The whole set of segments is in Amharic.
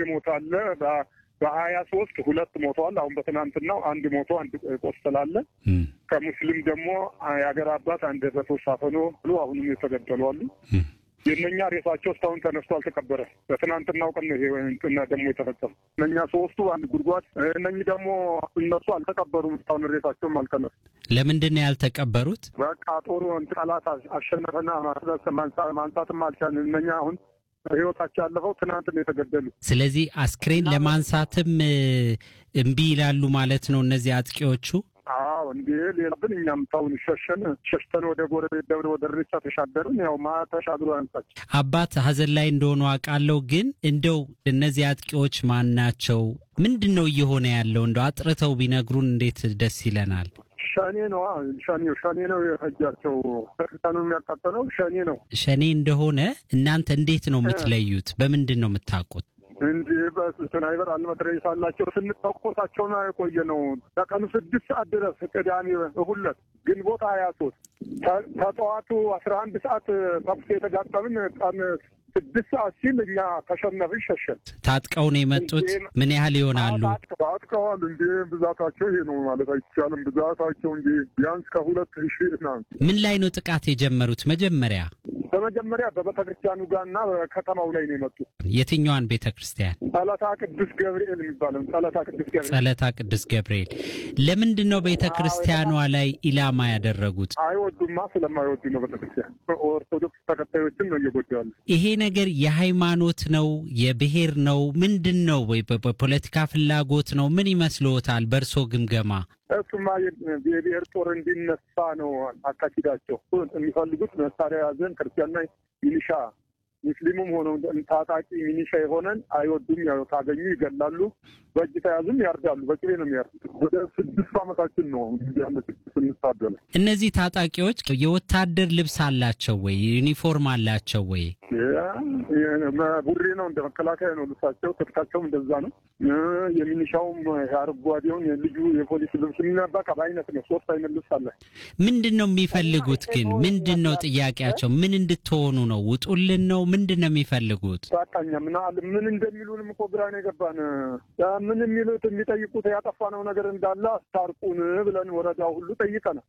የሞተ አለ። በሀያ ሶስት ሁለት ሞተዋል። አሁን በትናንትናው አንድ ሞቶ አንድ ቆስላለ። ከሙስሊም ደግሞ የሀገር አባት አንድ በተወሳፈኖ ብሎ አሁንም የተገደሉ አሉ። የእነኛ ሬሳቸው እስካሁን ተነስቶ አልተቀበረ። በትናንትናው ቀን ይሄ እንትና ደግሞ የተፈጸሙ እነኛ ሶስቱ አንድ ጉድጓድ፣ እነኚህ ደግሞ እነሱ አልተቀበሩም። እስካሁን ሬሳቸውም አልተነሱ። ለምንድን ነው ያልተቀበሩት? በቃ ጦሩ ጠላት አሸነፈና ማንሳትም አልቻልን። እነኛ አሁን ህይወታቸው ያለፈው ትናንት ነው የተገደሉ። ስለዚህ አስክሬን ለማንሳትም እምቢ ይላሉ ማለት ነው እነዚህ አጥቂዎቹ። አዎ እንዴ ሌላ ግን እኛም ታውን ሸሸን ሸሽተን ወደ ጎረቤት ደብረ ወደ ሬቻ ተሻገርን። ያው ማ ተሻግሮ ያንሳች አባት ሀዘን ላይ እንደሆኑ አውቃለሁ። ግን እንደው እነዚህ አጥቂዎች ማን ናቸው? ምንድን ነው እየሆነ ያለው? እንደው አጥርተው ቢነግሩን እንዴት ደስ ይለናል። ሸኔ ነው ሸኔ ሸኔ ነው የፈጃቸው። ቤተክርስቲያኑ የሚያቃጠለው ሸኔ ነው። ሸኔ እንደሆነ እናንተ እንዴት ነው የምትለዩት? በምንድን ነው የምታውቁት? እንዲህ በስናይበር አልመትረየስ አላቸው። ስንተኮሳቸውን የቆየ ነው። ከቀኑ ስድስት ሰዓት ድረስ ቅዳሜ እሁለት ግንቦት ሀያ ሶስት ከጠዋቱ አስራ አንድ ሰዓት ተኩስ የተጋጠምን ቀን ስድስት ሰዓት ሲል እኛ ተሸነፍን፣ ሸሸን። ታጥቀው ነው የመጡት። ምን ያህል ይሆናሉ? ታጥቀዋል። እንዲ ብዛታቸው ይሄ ነው ማለት አይቻልም። ብዛታቸው እንጂ ቢያንስ ከሁለት ሺህ ናት። ምን ላይ ነው ጥቃት የጀመሩት? መጀመሪያ በመጀመሪያ በቤተ ክርስቲያኑ ጋርና በከተማው ላይ ነው የመጡት። የትኛዋን ቤተ ክርስቲያን? ጸለታ ቅዱስ ገብርኤል የሚባለው ጸለታ ቅዱስ ገብርኤል። ጸለታ ቅዱስ ገብርኤል። ለምንድን ነው ቤተ ክርስቲያኗ ላይ ኢላማ ያደረጉት? አይወዱማ። ስለማይወዱ ነው ቤተ ክርስቲያን። ኦርቶዶክስ ተከታዮችን ነው እየጎዱ ያሉ። ይሄ ነገር የሃይማኖት ነው የብሔር ነው ምንድን ነው? ወይ በፖለቲካ ፍላጎት ነው? ምን ይመስልዎታል በእርሶ ግምገማ? እሱማ የብሔር ጦር እንዲነሳ ነው አካሂዳቸው። የሚፈልጉት መሳሪያ ያዘን ክርስቲያንና ሚሊሻ ሙስሊሙም ሆነው ታጣቂ ሚኒሻ የሆነን አይወዱም። ያው ታገኙ ይገላሉ፣ በእጅ ተያዙም ያርዳሉ። በቅቤ ነው የሚያርዱት። ወደ ስድስት ዓመታችን ነው ስንታደለ። እነዚህ ታጣቂዎች የወታደር ልብስ አላቸው ወይ? ዩኒፎርም አላቸው ወይ? ቡሬ ነው እንደ መከላከያ ነው ልብሳቸው፣ ትጥቃቸውም እንደዛ ነው። የሚኒሻውም አረንጓዴውን ልዩ የፖሊስ ልብስ የሚነባቃ በአይነት ነው። ሶስት አይነት ልብስ አለ። ምንድን ነው የሚፈልጉት ግን? ምንድን ነው ጥያቄያቸው? ምን እንድትሆኑ ነው? ውጡልን ነው? ምንድን ነው የሚፈልጉት? በቃኛ ምን አለ ምን እንደሚሉንም እኮ ግራ ነው የገባን። ምን የሚሉት የሚጠይቁት ያጠፋነው ነገር እንዳለ አስታርቁን ብለን ወረዳው ሁሉ ጠይቀናል።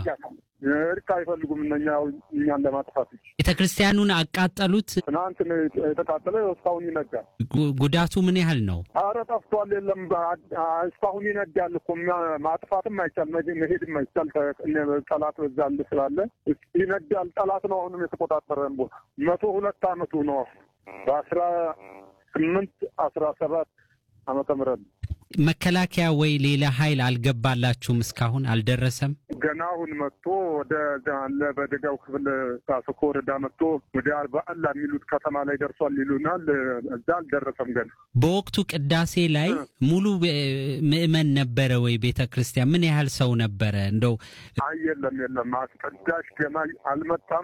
እርቅ አይፈልጉም እነኛ እኛን ለማጥፋት ቤተ ክርስቲያኑን አቃጠሉት። ትናንት የተቃጠለ እስካሁን ይነዳል። ጉዳቱ ምን ያህል ነው? አረ ጠፍቷል። የለም እስካሁን ይነዳል እኮ ማጥፋትም አይቻል መሄድም አይቻል። ጠላት በዛል ስላለ ይነዳል። ጠላት ነው አሁንም የተቆጣጠረን ቦታ መቶ ሁለት አመቱ ነው በአስራ ስምንት አስራ ሰባት ዓመተ ምህረት መከላከያ ወይ ሌላ ኃይል አልገባላችሁም? እስካሁን አልደረሰም። ገና አሁን መጥቶ ወደ አለ በደጋው ክፍል ሳስኮ ወረዳ መጥቶ ወደ አርባአላ የሚሉት ከተማ ላይ ደርሷል ይሉናል። እዛ አልደረሰም ገና። በወቅቱ ቅዳሴ ላይ ሙሉ ምዕመን ነበረ ወይ? ቤተ ክርስቲያን ምን ያህል ሰው ነበረ? እንደው አይ የለም የለም፣ አስቀዳሽ ገና አልመጣም።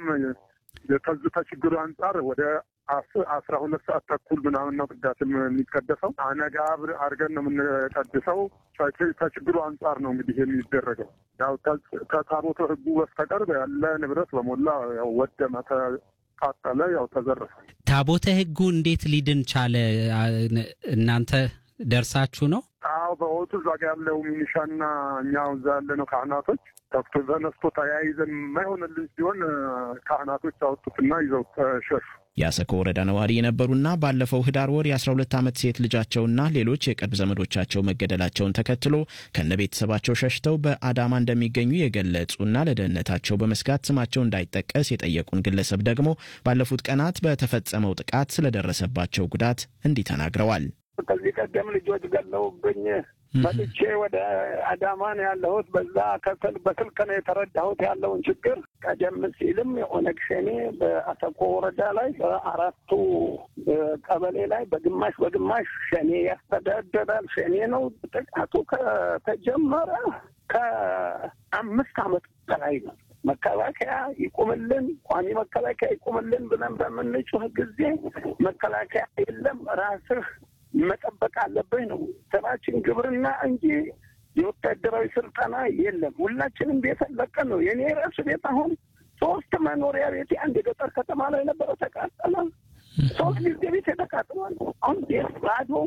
ከዚህ ችግሩ አንጻር ወደ አስራ ሁለት ሰዓት ተኩል ምናምን ነው ቅዳሴ የሚቀደሰው። አነጋ አድርገን ነው የምንቀድሰው። ከችግሩ አንጻር ነው እንግዲህ የሚደረገው። ያው ከታቦተ ሕጉ በስተቀር ያለ ንብረት በሞላ ያው ወደመ፣ ተቃጠለ፣ ያው ተዘረፈ። ታቦተ ሕጉ እንዴት ሊድን ቻለ? እናንተ ደርሳችሁ ነው? አዎ በወቅቱ እዛ ጋ ያለው ሚኒሻና እኛ እዛ ያለ ነው ካህናቶች ተፍቶ ተነስቶ ተያይዘን የማይሆንልን ሲሆን ካህናቶች አወጡትና ይዘው ተሸሹ። የአሰኮ ወረዳ ነዋሪ የነበሩና ባለፈው ህዳር ወር የ12 ዓመት ሴት ልጃቸውና ሌሎች የቅርብ ዘመዶቻቸው መገደላቸውን ተከትሎ ከነ ቤተሰባቸው ሸሽተው በአዳማ እንደሚገኙ የገለጹና ለደህንነታቸው በመስጋት ስማቸው እንዳይጠቀስ የጠየቁን ግለሰብ ደግሞ ባለፉት ቀናት በተፈጸመው ጥቃት ስለደረሰባቸው ጉዳት እንዲህ ተናግረዋል። ከዚህ ቀደም ልጆች ገለውብኝ መጥቼ ወደ አዳማ ነው ያለሁት። በዛ በስልክ ነው የተረዳሁት ያለውን ችግር። ቀደም ሲልም የኦነግ ሸኔ በአሰኮ ወረዳ ላይ በአራቱ ቀበሌ ላይ በግማሽ በግማሽ ሸኔ ያስተዳደራል። ሸኔ ነው። ጥቃቱ ከተጀመረ ከአምስት ዓመት በላይ ነው። መከላከያ ይቁምልን፣ ቋሚ መከላከያ ይቁምልን ብለን በምንጩህ ጊዜ መከላከያ የለም ራስህ መጠበቅ አለብህ ነው ስራችን፣ ግብርና እንጂ የወታደራዊ ስልጠና የለም። ሁላችንም ቤት ለቀን ነው። የኔ ራሱ ቤት አሁን ሶስት መኖሪያ ቤት አንድ የገጠር ከተማ ላይ ነበረ ተቃጠለ። ሶስት ጊዜ ቤት የተቃጥሏል። አሁን ቤት ባዶ